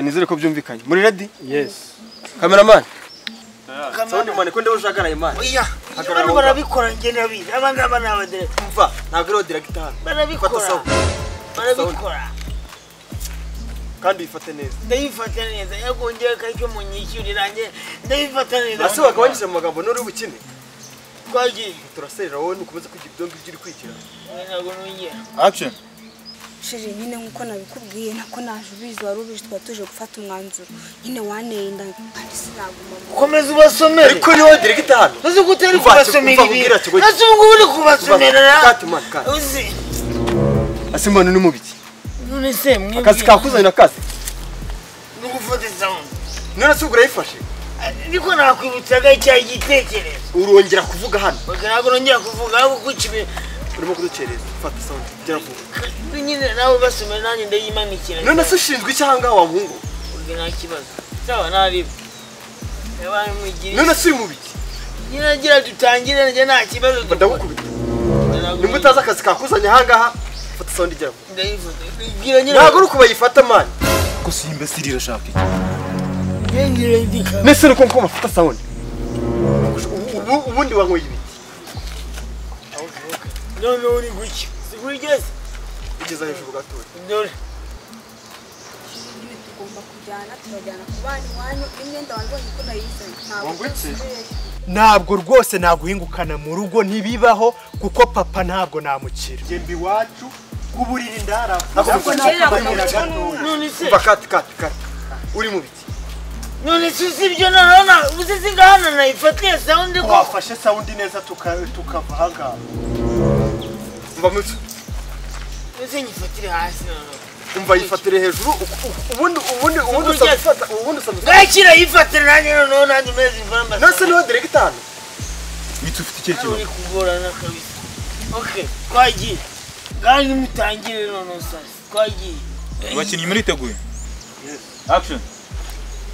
nizere ko byumvikanye muri redi Yes. kameramani Sound man kwende ushaka na imani. Oya, Hagarara bano aho barabikora njye nabizi aba ngaba ni abadereva Umva, ntabwo iriho directeur. Fata barabikora sound. barabikora Kandi uyifate neza. ndabifata neza yego njyewe karyo munyishyurira njye ndabifata neza Ese wagabanyije mu magambo nuri bukine. twagiye Turaserera wowe nukomeza kugira ibyo ngibyo uri kwigira. Oya, ntabwo nongera action shiri nyine nk'uko nabikubwiye nako naje ubizi wari ubizi twari tuje gufata umwanzuro nyine waneye inda kandi sinaguma mu komeza ubasomere Ariko niwe directeur hano. nasi uko utari Umva, kubasomera umva, ibintu ubwira kigoyi. nasi ubu ngubu uri kubasomerera Kati man, kati. uzi asimbana ni mubiki none se mwebwe akazi kakuzanye na kazi ni ugufata sound None se ubwo urayifashe? niko nakwibutsaga icyaha igitekerezo Urongera kuvuga hano. Oya, ntabwo nongera kuvuga ahubwo kwica ibintu Urimo kuducereza. Fata sound. Gera vuba. nyine nawe basomera nanjye ndayimanikira None se ushinzwe icyaha ngaha wa muhungu? ubwe nta kibazo cyaba naribwe yabaye mwigira None se uri mubiki? nyine agira dutangire njye nta kibazo Ndagukubita. Nibwo utazi akazi kakuzanye aha ngaha. Fata sound gera vuba. ndayivuze bwira nyine Ntabwo uri kubayifata man. ko si imbesirire ashaka iki yengire ndika nese ni ko mukoma afata sound Ubu ubundi wankoye ibiki. none uri guki sikurigeze Ugeza hejuru gatoya. dore gihe tugomba kujyana turajyana ku bana iwanyu n'imyenda wabonye ko nayizanye ntabwo Wambutse? nsubireyo. Ntabwo rwose naguhingukana mu rugo ntibibaho kuko papa ntabwo namukira. Jembe iwacu kuburira indara. none se Umva kati kati kati. Uri mu biki? none se usibye nanona uzi singahana nayifatiye sawundi ko Wafashe sound neza tukava ahangaha. Umva mu biki? uzi nyifatire hasi nanone Umva yifatire hejuru. u- u- Ubundi ubundi ubundi usaba Ugeze. gufata. Ubundi usaba gufata. ngakira yifatire nanjye noneho nanjye umeze imvamba Nase niho direkita hano. witse ufite ikihe uri kugorana kabisa ok twagiye ngaho nimutangire none sasa twagiye abakinnyi muriteguye action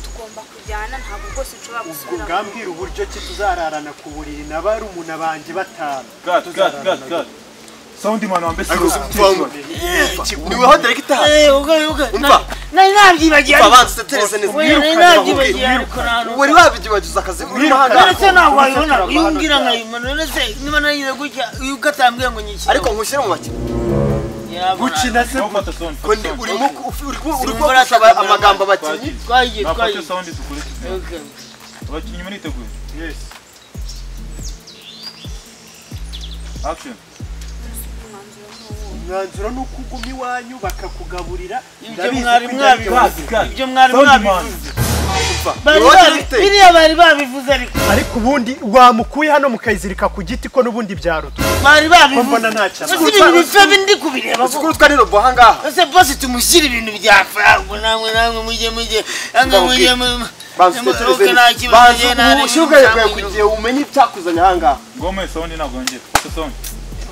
tugomba kujyana ntabwo rwose nshobora gusubira mu Ngambwira uburyo ki tuzararana ku buriri na barumuna banjye batanu. cut cut cut cut sound man wambaye Niweho direkita hano. Eh, uga- uga- Umva. nari- nari nabyibagiye Umva ariko- banza utetereze neza. Oya, nari Wirukane nabyibagiye bahuge. ariko nanone- Wari wabyibagiza akazi urimo none ahangaha. se ntabwo wayibona iyo umbwira nkayibona none se niba narize gutya iyo ugatambwiye ngo nyikire Ariko nkushyire mu bakino. Gukina se ufata sound Ko ndi- urimo ku- uf- urimo urimo Simvura gusaba tukaganira. amagambo abakinnyi. twagiye twagiye nafate sound dukurikize Okay. abakinnyi muriteguye Yes. action mwanzuro n'uwo Umwanzuro ni uko uguma iwanyu bakakugaburira. ibyo Ndabizi mwari ko ibyo ari mwabivuze byo. cut. ibyo mwari Sound man. mwabivuze Umva. Bari Niweho babi- direkita. biriya bari babivuze ariko Ariko ubundi wamukuye hano mukayizirika ku giti ko n'ubundi byaruta. bari babivuze mbona ntacyo. Ese ibintu bife bindi kubireba Uzi ko urutwa n'irobo ahangaha. ese bose tumushyire ibintu byapfa ahubwo namwe namwe mujye mujye namwe mujye mu- Banza mu- utetereze ok, neza. nta kibazo, Banza njye nta- ushyire ubwenge bwawe kugira ngo umenye icyakuzanye ahangaha. ngome sound ntabwo yongera fata sound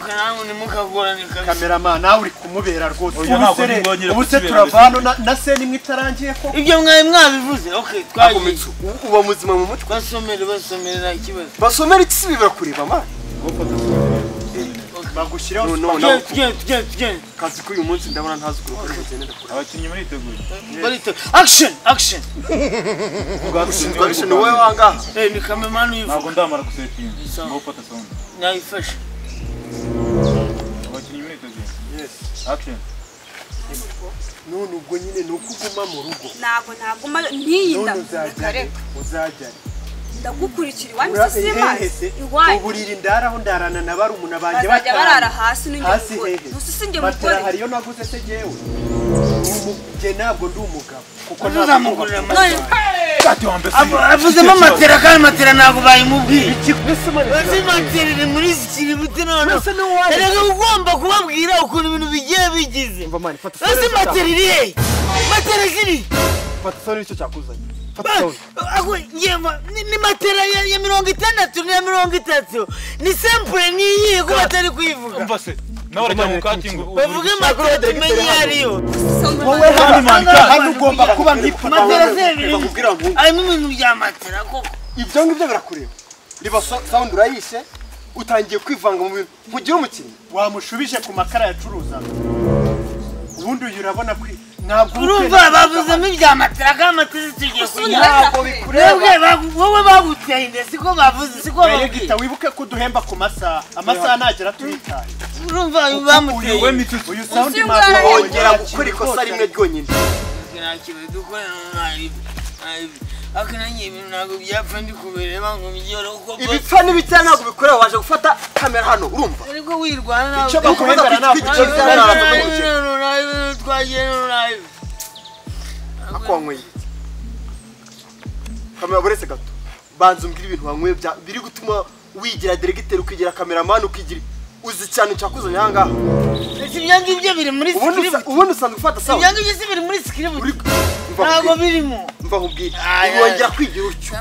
Ok, namwe ntimukagorane kabisa. kamerama nawe uri kumubera rwose Oya, ntabwo ntibongere ubu se gusubira turava hano na- na se nimwe itarangiye ko ibyo mwari mwabivuze ok Ako twagiye mitsu. Uba muzima mu mutwe. basomere basomere nta kibazo Basomera iki si bibura kureba man. bagushyiraho No, no, tugende no. tugende tugende tugende kazi k'uyu munsi ndabona ntazi kurukora ugendera kure abakinnyi muriteguye barite action action ushinzwe abishe ni wowe wangaha eh ni kamemani uyivuga ntabwo ndamara gusetinga Sound. ngo ufata sound nayifashe abakinnyi muriteguye action none ubwo nyine ni uko uguma mu rugo ntabwo naguma n'iyi nda none reka uzajya reka uzajya ndagukurikira iwanyu se si hehese amazi iwanyu uburiri ndaraho ndarana na barumuna banjye bazajya barara hasi batanu hasi n'ingemugore hehe gusa usinge matera mugore hari iyo naguze se jyewe njye ntabwo ndi umugabo kuko ntuzamugurira none amatera cut wambaye sound avuzemo amatera kandi amatera ntabwo bayimubwiye ntabwo Ese matera iri muri iki kiributi noneho Mbese ni wowe. erega ugomba kubabwira ukuntu ibintu bigiye bigize mani fata ese matera iri hehe matera ziri fata sore nicyo cyakuzanye ni matera ya ya mirongo itandatu n'iya mirongo itatu ni sempure n'iyihe ko batari kuyivuga umva se nawe urajya mu cutting bavuge matera tumenye iyo ariyo wowe Kandi hano man cut hano ugomba kuba nk'ifoto matera z'ebyiri bakubwira ngo harimo ibintu bya matera koko ibyo ngibyo birakureba reba so- sound urayishe utangiye kwivanga mu bintu ntugire umukinnyi wamushubije ku makara yacuruzaga ubundi uyu urabona kwi ntabwo urumva bavuzemo ibya matera kandi matera tugiye kunyara ntabwo bikureba mwebwe bagu- wowe baguteye inda siko bavuze siko babwiye Beregita wibuke ko duhemba ku masaha amasaha nagera turitaye urumva bamuteye we mitutu uyu sound Uzi man umwana wongera gukora ikosa rimwe ryonyine nta kintu dukora mwarimu ariko nanjye ibintu ntabwo byapfa ndikubereba ngo mbyore uko bwose ibipfa n'ibitera ntabwo bikureba waje gufata kamera hano urumva ariko wirwana icyo ntabwo baguhemba ntabwo icyo bizana ntabwo ari icyo ako wanyweye kamera buretse gato banza umbwire ibintu wanyweye bya- biri gutuma wigira deregiteri ukigira kameramani ukigira uzi cyane cyakuzanye aha ngaha ibyo ngibyo biri muri ubundi sikiribu usa- ubundi usanzwe ufata sawa ibyo ngibyo si biri muri sikiribu Uri- mva ntabwo nkubwire birimo mva nkubwire Ah, yeah. urongera kwigira utyo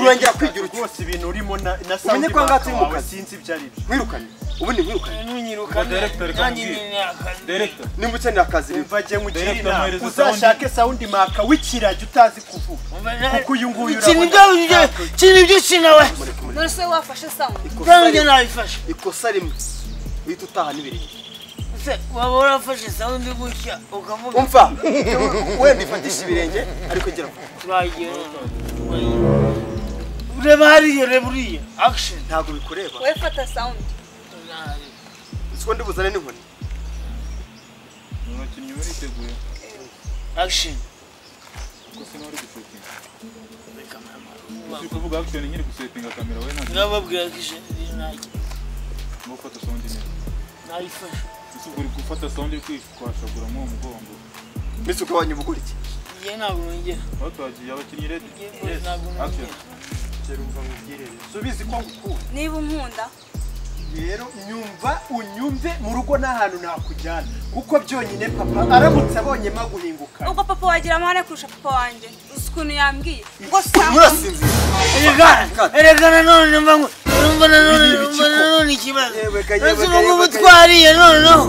urongera kwigira utyo rwose ibintu urimo na Umenye na sound ko aha ngaha turi mu wawe kazi. sinzi ibyo ari byo mwirukane ubundi mwirukane ntunyiruka Director nanjye kamubwire. nyine akazi Director. nimba ukeneye akazi rero mvage nkugire Director inama mwohereze uzashake sound maka w'ikiragi utazi kuvuga kuko uyu nguyu kina ibyo urabona ibyo kina ibyo kina we dore se wafashe sound ikosa kandi njye rimwe nabifashe ikosa rimwe uhita utaha n'ibirenge Se, waba warafashe sound gutya ukavuga umva wenda ifatisha ibirenge ariko gira vuba. twagiye ureba hariya ureba uriya action ntabwo bikureba wowe fata sound uzi ko ndibuzane n'inkoni umukinnyi uriteguye action kuko sinari gusetinga uri kuvuga action nyiri gusetinga kamera we ntabwo ndababwira ko ijambo ntajya ngo ufata sound neza nayifashe ese ubwo uri gufata sound uri kwashagura muri uwo mugongo mbese ugabanya ubugurike njye ntabwo nongera aho twagiye abakinnyi ready Njye ntabwo action nongera subizi ko ngukunda niba unkunda rero nyumva unyumve mu rugo n'ahantu nakujyana kuko byonyine papa aramutse abonye maguhinguka ubwo papa wagira amahane kurusha papa wanjye uzi ukuntu yambwiye ngo sound murasinzira erekana erekana none mbangu urumva nanone urumva nanone ikibazo Yewe ga, yewe uretse ga, ubu yewe ngubu ga. twariye noneho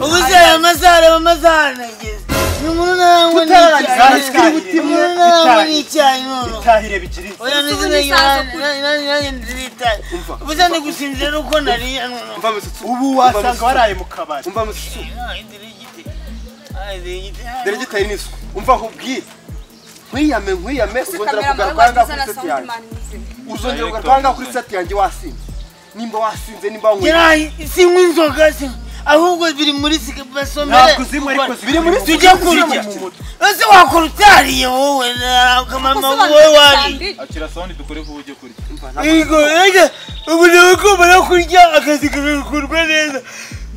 ubu se aya masaha areba amasaha anageze ni umuntu narangwa Tutarangiza n'icyayi ikiri butima, umuntu narangwa itayi. n'icyayi noneho itahire bigira inzira oya ndetse nanjye ndiritaye ubu se ndigusinzira uko nariye noneho mva misutsu ubu wasanga waraye mu kabari umva misutsu Ay, dirigite ay dirigite dore gitari n'isuku umva nkubwire nkwiyame nkwiyame ese uzongera kamera kugaruka ahangaha kuri mwanjye seti yanjye na sound man muzima uzongera kugaruka ahangaha kuri seti yanjye wasinze nimba wasinze nimba wanyweye Kirayi sinywa inzoga sinywa ahubwo biri muri sike basomere ntabwo zinywa ariko biri muri zikuri tujye ziri mu kurya mutwe. ese wakora utariye wowe na mama wowe gusobanura wari sound akira sound dukore vuba ujye kurya yego yego ubu nawe ko mbona kurya akazi kagakorwa neza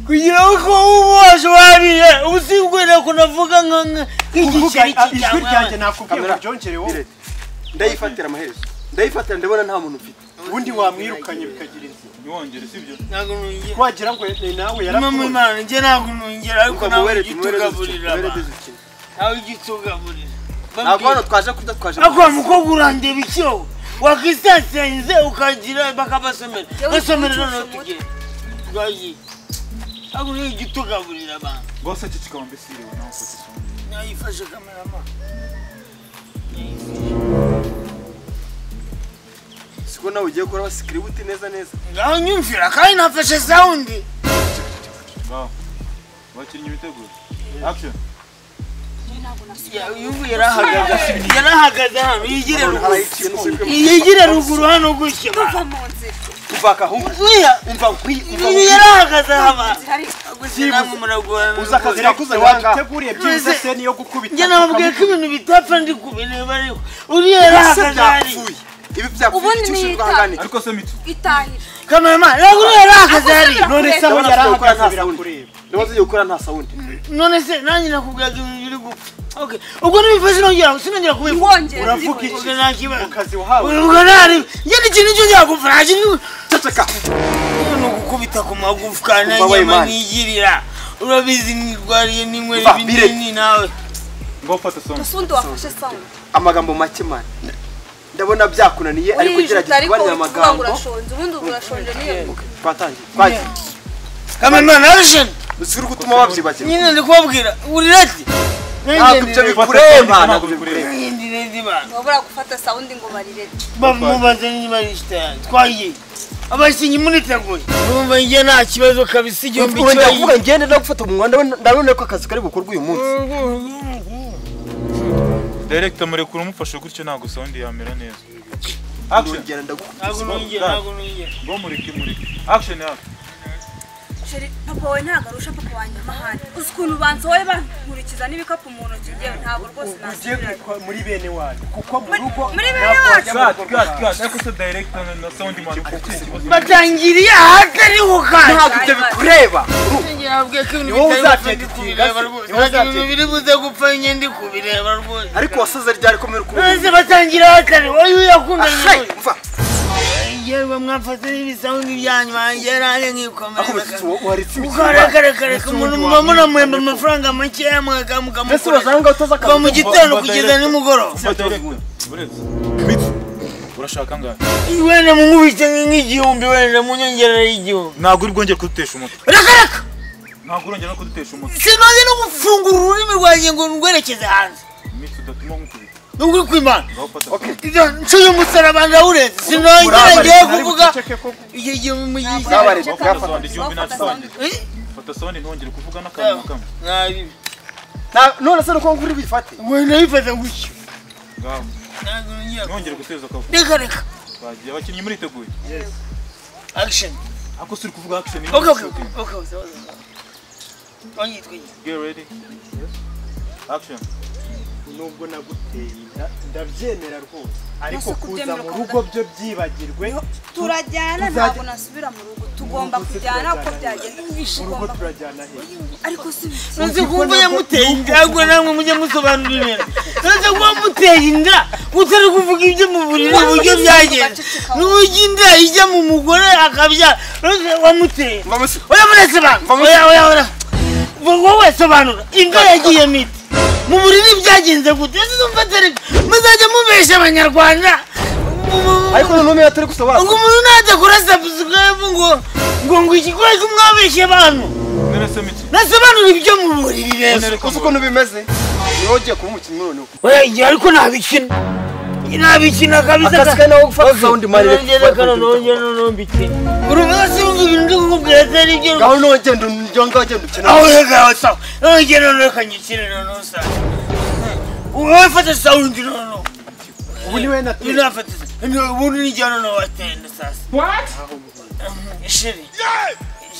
kugira ngo ubu waje wariye ubu singwera ko navuga nka nka- kuvuga nk'igiceri ah, ijwi cyangwa ryanjye nakubwiye ngo Kamera. uryongere wowe Mirete, ndayifatira amaherezo ndayifatira ndabona nta muntu mfite ubundi wamwirukanye bikagira inzira ntiwongere sibyo ntabwo nongera wagira ngo ni nawe mama yarapfuye imana njye ntabwo nongera ariko umva nawe muwerede ujya muwerede utugaburira muwerede abantu zikina nawe ujya utugaburira ntabwo Babwire. hano twaje kurya twaje ariko wa mukobwa urandeba icyo wakisasenze ukagira bakabasomera Yewe basomera ucucuse noneho umutwe. tugere twagiye ariko niyo ujya utugaburira abantu rwose iki kikaba mbesiriwe nawe ufata sound nayifashe kamerama siko nawe ugiye kuraba sikiributi neza neza ngaho nyumvira kandi nafashe sawundi ngaho abakinnyi biteguye action yumva yarahagaze yarahagaze hano yigire ruguru harayiciye n'usubikwe mu yigire ruguru hano gutya tuva mu nzira kuva akahungu uya umva nkwi umva uyu nkwi yarahagaze haba zihari namwe muragorana uza akazi nakuze waduteguriye byiza None se- se niyo gukubita njye nababwiye ko ibintu bitapfa ndi kubireba ariko uriya Ese yarahagaze hariya byapfuye ibi byapfuye Ubundi icyo ni ushinzwe itabi. ahangane ariko se mitu itahira kamerama rero uriya yarahagaze hariya none se aho Ndabona yarahagaze nta sound. birakureba ndabona tugiye gukora nta sawundi none se nanjye nakubwiraga ibintu biri gupfa Okay. ubwo nibifashe nongera sinongera kubivuga wongera uravuga zihari. iki ubwo nta kibazo mu kazi wahawe ubwo ntari njye n'ikintu cyo cyagupfa nta kintu ceceka ni ugukubita ku magufwa Umva we nanyama Imana. nigirira urabizi nirwariye ninywera Umva, ibinini nawe ngo ufata sound usundi wafashe sound amagambo make mani ndabona byakunaniye ariko urijuta ugerageza ariko kubanira uvuga ngo amagambo urashonje ubundi ubu urashonje niyo twatangiye twagiye kamerama action dusubire gutuma babyibagirwa nyine ndi kubabwira urirati ntabwo ibyo bikureba ntabwo bikureba ntibabura gufata sound ngo barirete bamubaze niba yishitaye twagiye abakinnyi muriteguye urumva njye nta kibazo kabisa igihumbi urongera kibaye kuvuga ngende no gufata mu mwanda ndabona ko akazi kari bukorwe uyu munsi Mm-hmm. Director murekura umufashe gutyo ntabwo sound yamera neza. Action. ndongera ndagukubita ntabwo nongera ntabwo nongera Ngo mureke mureke. Action ya. sheri papa wawe ntabwo arusha papa wanjye amahane uzi ukuntu bansohoye bankurikiza n'ibikapu mu ntoki yewe ntabwo rwose ujye nasubirayo muri bene wanyu kuko mu rugo muri bene ntabwo wacu. wajya mu Cut rugo cut rw'abantu. cut. Ariko se director na- na sound man uko ikibazo. batangiriye ahatari Ntabwo gukanda ibyo bikureba Ni wowe uzateka ikinga se. Ni wowe uzateka. biri buze gupfa njye ndi kubireba rwose ariko wasaze ryari ko muri kumwe maze batangira ahatari wowe uyakundanye Hey, mva yewe mwafata n'ibisawundi byanyu bangeranye nkikomere akomeje waritse imitsi ukaragaragareka umuntu muba munamuhemba amafaranga makeya mbese mwakamukora wasanga utoza kuva mu akazi gitondo kugeza nimugoroba Umva director. Buretse. Urashaka ngana. wenda mumubitse nk'igihumbi wenda munyongerere igihumbi Ntabwo uri bwongere kudutesha umutwe. rakaraka Ntabwo urongera no kudutesha umutwe. sinoze no gufungura ururimi rwanjye ngo ndwerekeze hanze Imitsi udatuma nkukubita. nubwo uri kwimana Ndawufata. ibyo ncuye umusaraba ndawureze sinongera ngiye kuvuga igihe gihe mu gihe Zabareze, Wafata sound igihumbi nta sound. Eh? Fata sound ntongere kuvuga n'akantu na kamwe. nabi Na- none se nuko nguri bifate wenda bifata gutyo Ngaho. ntabwo nongera Ntongere guteza akavuyo. reka reka Bagiye abakinnyi muriteguye. action Ako suri kuvuga action. okay okay okay okay okay okay Get ready. Action. nubwo naguteye inda ndabyemera rwose ariko Nasa kuza kubyemera mu ukavuga- rugo byo byibagirwe turajyana Tuzajya- ntabwo nasubira mu rugo tugomba Mu rugo se kujyana uko turajyana. byagenda mu rugo tugomba turajyana he ariko si nonse kumva yamuteye inda ahubwo namwe mujye musobanurira nonse kuba muteye inda utari kuvuga ibyo mu buriri uburyo byagenda n'uburyo inda ijya mu mugore akabyara nonse wamuteye mvamuse oya murese bantu oya oya oya wowe sobanura inda yagiye miti mu buriri byagenze gute ese numva atari muzajya mubesha abanyarwanda Mu- mu- mu- ariko none yatari gusobanura ngo umuntu ntajya kuri sabusikarayibu ngo ngo ngo iki kubera ko mwabeshye abantu Nere se miti. nasobanura ibyo mu buriri rero Nere uzi ukuntu bimeze niwe ugiye kuba umukinnyi noneho oya igihe ariko nabikina nabikina kabisa akazi kawe nawe gufata sound man reka nongere kano nongere noneho mbikina uri umunsi wumva ibintu ndi kukubwira atari ibyo ngaho niwe ugenda ugenda ugenda ukina aho reka sawa nongere noneho kanyikire noneho sawa wowe fata sawundi noneho ubu niwe uyu natuye nafata ubundi nijya noneho watenda sasa sheri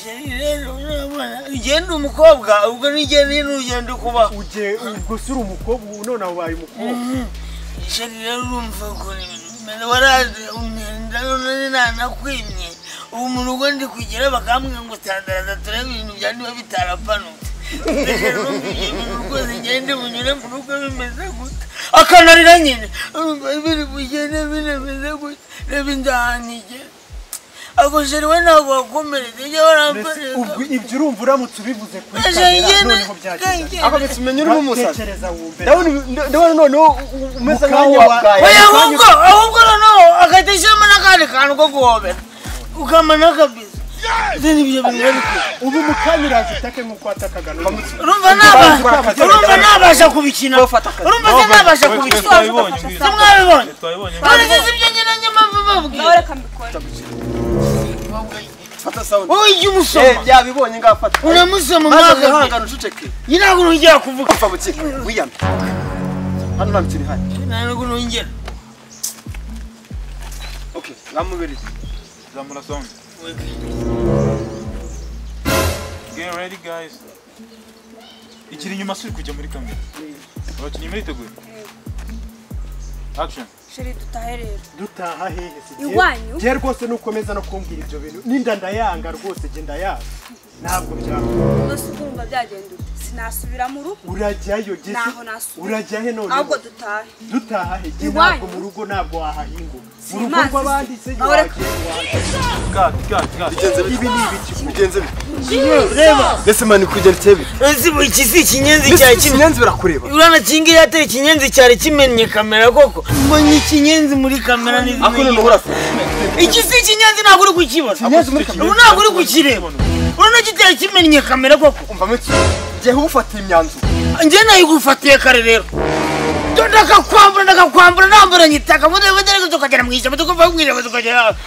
sheri rero urabona igihe ndi umukobwa ubwo n'igihe ndi n'urugendo kubaho ugiye gusa uri umukobwa ubu none ubaye umukobwa Sheri rero urumva ukuntu ibintu bimeze waraje umwenda none nanakwimye ubu mu rugo ndi kugera bakambwira ngo tandaraza turebe ibintu byari biba bitarapanutse Ndetse numva ibyo bintu rwose ngende bunyure mu rugo bimeze gute akanarira nyine urumva biri bugende binemeze gute reba indaha ntigera ako sheri we ntabwo wakomeretse ujya mbese warampereza ubwo ibyo urumva uramutse ubivuze kuri Mbese kamera njye na- noneho byagenda ako bituma umenya urimo umusazi tekereza wumve ndabona ibi- ndabona noneho u- umeze nka Mukawa- nyabwaya oya ahubwo ahubwo noneho akadashiramo n'akandi kantu ko guhobera ukamana kabisa ibyo ni byo bigaruka ubu mukanya urazitake nk'uko watakaga n'ubu urumva naba- urumva nabasha kubikina urumva se nabasha Twe- twe kubikina twabibonye ngwino. simwabibonye Twe twabibonye ngwino. none se si ibyo nyine njye mpamvu nawe mbabwira reka mbikore fata sound wowe ijya eh umusoma byabibonye ngafata uramusoma maze mwaka wihangane uceceke nyine ntabwo nongera kuvuga upfa bukika wiyame hano nta mikino ihari ntabwo nongera okay ngamubirire Zamura sound. Get ready guys. Ikiri inyuma suri kujya muri kamera. Abakinnyi muriteguye. Action. sheri dutahe rero dutaha hehe se jye- Iwanyu? jye rwose nukomeza no kumbwira ibyo bintu n'inda ndayanga rwose jye ndayanga ntabwo byaba nose ukumva byagenda ute sinasubira mu rugo urajyayo jye Ntaho nasubira. urajya he none ahubwo dutahe dutaha he jye Iwanyu? ntabwo mu rugo ntabwo wahahinguka mu rugo Imanzi rw'abandi se se. jye wagiye Cut cut cut. bigenze bite ibi ni ibiki bigenze bite reba mbese mani kugendetse bite ese ubu iki si ikinyenzi cya mbese kimwe ikinyenzi birakureba urana kingi yatera ikinyenzi cyari kimennye kamera koko mbonye ikinyenzi muri kamera ako n'ibimennye noneho urasa iki si ikinyenzi ntabwo uri kukibona ikinyenzi muri kamera ubu ntabwo uri kukireba urana gitera kimennye kamera koko umvamo iki jyewe ubufatiye imyanzuro njye nayigufatiye kare rero Do- ndakakwambura ndakakwambura namburanye itaka budebudereko tukagera mu ishyamba tukumva kumwireba tukagera hafi.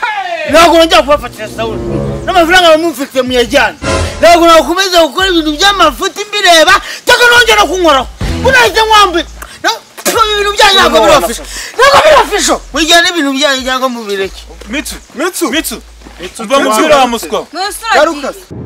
ntabwo nongera kubafatira sawuni n'amafaranga bamumfite muyajyana ntabwo nakomeza gukora ibintu by'amafuti mbireba tukanongera kunkoraho bunahita mwambuye ibintu byanyu ntabwo birofisho ntabwo birofisho mujyane ibintu byanyu cyangwa mubireke mitsu Mitsu! mitsu umva mu byo uriya muswa Mwese uragiye.